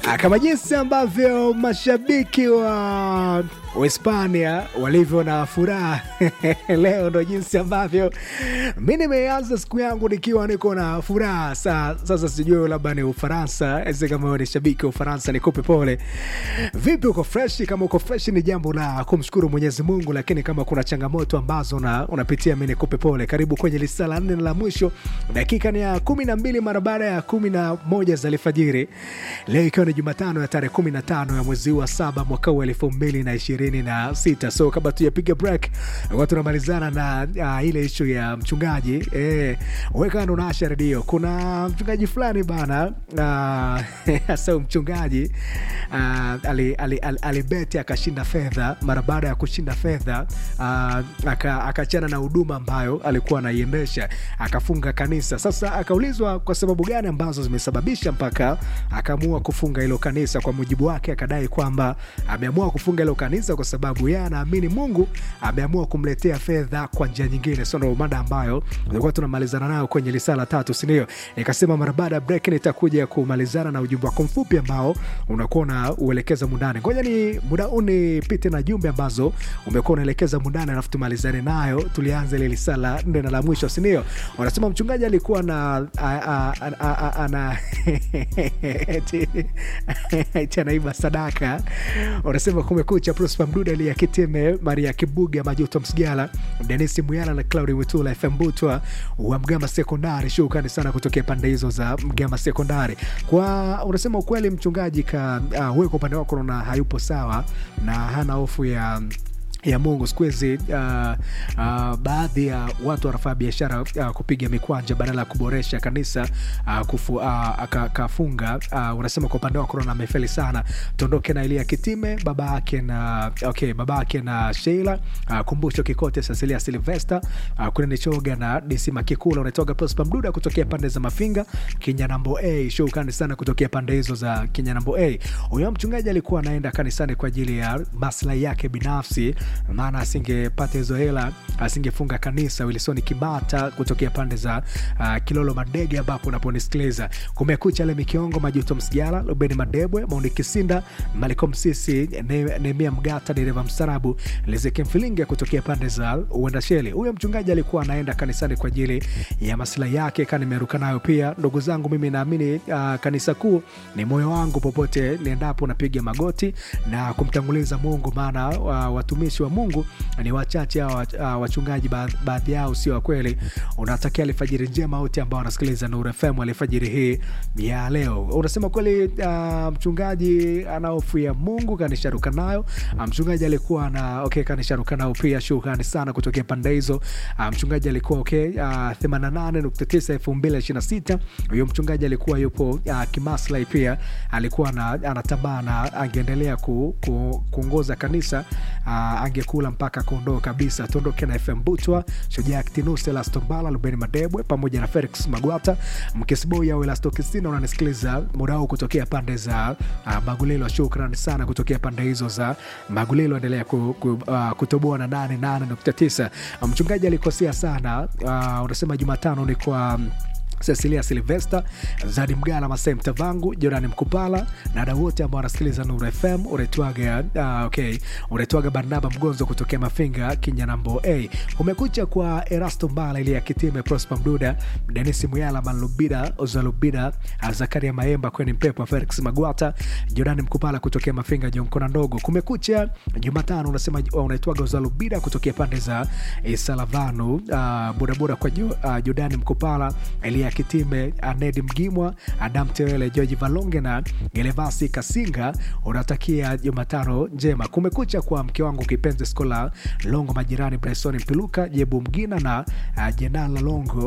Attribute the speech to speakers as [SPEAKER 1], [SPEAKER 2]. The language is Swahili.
[SPEAKER 1] kama jinsi ambavyo mashabiki wa Uhispania walivyo na furaha leo, ndo jinsi ambavyo mi nimeanza siku yangu nikiwa niko na furaha. Sa, sasa sijui labda ni Ufaransa, ese kama wewe ni shabiki wa Ufaransa nikupe pole. Vipi, uko freshi? Kama uko freshi ni jambo la kumshukuru Mwenyezi Mungu, lakini kama kuna changamoto ambazo una, unapitia mi nikupe pole. Karibu kwenye lisa la nne na la mwisho, dakika ni ya kumi na mbili mara baada ya kumi na moja za alfajiri leo ikiwa ni Jumatano ya tarehe kumi na tano ya mwezi wa saba mwaka huu elfu mbili na ishirini na sita. So kabla tujapiga break, wakati tunamalizana na uh, ile ishu ya mchungaji eh, weka ndo naasha redio. Kuna mchungaji fulani bana uh, so mchungaji uh, alibeti ali, ali, ali akashinda fedha. Mara baada ya kushinda fedha uh, akachana na huduma ambayo alikuwa anaiendesha, akafunga kanisa. Sasa akaulizwa kwa sababu gani ambazo zimesababisha mpaka akaamua kufunga hilo kanisa. Kwa mujibu wake, akadai kwamba ameamua kufunga hilo kanisa kwa sababu yeye anaamini Mungu ameamua kumletea fedha kwa njia nyingine. So ndo mada ambayo tulikuwa tunamalizana nayo kwenye risala tatu, sindio? Nikasema mara baada ya break nitakuja kumalizana na ujumbe wako mfupi ambao unakuwa unauelekeza mundani. Ngoja ni muda huu nipite na jumbe ambazo umekuwa unaelekeza mundani, alafu tumalizane nayo. Tulianza ile risala nne na la mwisho, sindio? Wanasema mchungaji alikuwa na ana eti anaiba sadaka. Wanasema kumekucha. Prosper Mduda, Elia Kitime, Maria Kibuga, Majuto Msigala, Denisi Muyala na Claudi Witula, FM Butwa wa Mgama Sekondari. Shukrani sana kutokea pande hizo za Mgama Sekondari. Kwa unasema ukweli, mchungaji ka uh, wewe kwa upande wako unaona hayupo sawa na hana hofu ya ya Mungu. Siku hizi uh, uh, baadhi ya watu wanafanya biashara uh, kupiga mikwanja badala ya kuboresha kanisa uh, kufu, uh, kafunga uh, unasema kwa upande wako na amefeli sana. Tuondoke na Elia Kitime, baba yake na okay, baba yake na Sheila uh, Kumbusho Kikote, Cecilia Silvester uh, Kuneni Choga na DC Makikula. Unatoka Prosper Mduda kutokea pande za Mafinga Kinyanambo A. Shukrani sana kutokea pande hizo za Kinyanambo A. Huyo mchungaji alikuwa anaenda kanisani kwa ajili ya maslahi yake binafsi maana asingepata hizo hela asingefunga kanisa. Wilson Kibata kutokea pande za uh, Kilolo Madege, ambapo unaponisikiliza kumekucha. Le Mikiongo, Majuto Msigala, Rubeni Madebwe, Maundi Kisinda, Malikom Sisi, Nehemia Mgata, dereva mstarabu, Lizeke Mfilinge kutokea pande za Uendasheli. Huyo mchungaji alikuwa anaenda kanisani kwa ajili ya maslahi yake, ka nimeruka nayo pia. Ndugu zangu, mimi naamini uh, kanisa kuu ni moyo wangu, popote niendapo napiga magoti na kumtanguliza Mungu, maana uh, watumishi wa Mungu ni wachache hawa uh, wachungaji baadhi yao sio wa kweli. Unatakia alfajiri njema wote ambao wanasikiliza Nuru FM alfajiri hii ya leo. Unasema kweli, uh, mchungaji ana hofu ya Mungu, kanisharuka nayo. Uh, mchungaji alikuwa na okay, kanisharuka nayo pia. Shukrani sana kutokea pande hizo. Uh, mchungaji alikuwa okay, uh, 88.9 2026. Huyo mchungaji alikuwa yupo uh, kimaslahi pia, alikuwa anatambaa na angeendelea ku, ku, kuongoza kanisa uh, angekula mpaka kuondoka kabisa. Tuondoke na FM Butwa, Shujaa Actinus, Elasto Mbala, Lubeni Madebwe pamoja na Felix Magwata, Mkesiboi au Elasto Kisina. Unanisikiliza muda huu kutokea pande za uh, Magulilo. Shukrani sana kutokea pande hizo za Magulilo. Endelea ku, ku, uh, kutoboa na 88.9. Mchungaji alikosea sana. Uh, unasema Jumatano ni kwa um, Cecilia Silvester, Zadi Mgala, Masai Mtavangu, Jorani Mkupala na wadau wote ambao wanasikiliza Nuru FM. Unaitwaga uh, okay, unaitwaga Barnaba Mgonzo kutokea Mafinga Kinyanambo A. Umekucha kwa Erasto Mbala, Elia Kitime, Prosper Mduda, Denis Muyala, Malubida Ozalubida, Zakaria Maemba, Kweni Mpepo, Felix Magwata, Jorani Mkupala kutokea Mafinga Jonkona Ndogo. Kumekucha Jumatano, unasema unaitwaga Ozalubida kutokea pande za Salavanu, uh, bodaboda kwa uh, Jorani Mkupala, Elia Kitime, Anedi Mgimwa, Adam Tewele, George Valonge na Gelevasi Kasinga. Unatakia Jumatano njema. Kumekucha kwa mke wangu kipenzi Skola Longo, majirani Bryson Mpiluka, Jebu Mgina na uh, Jenala Longo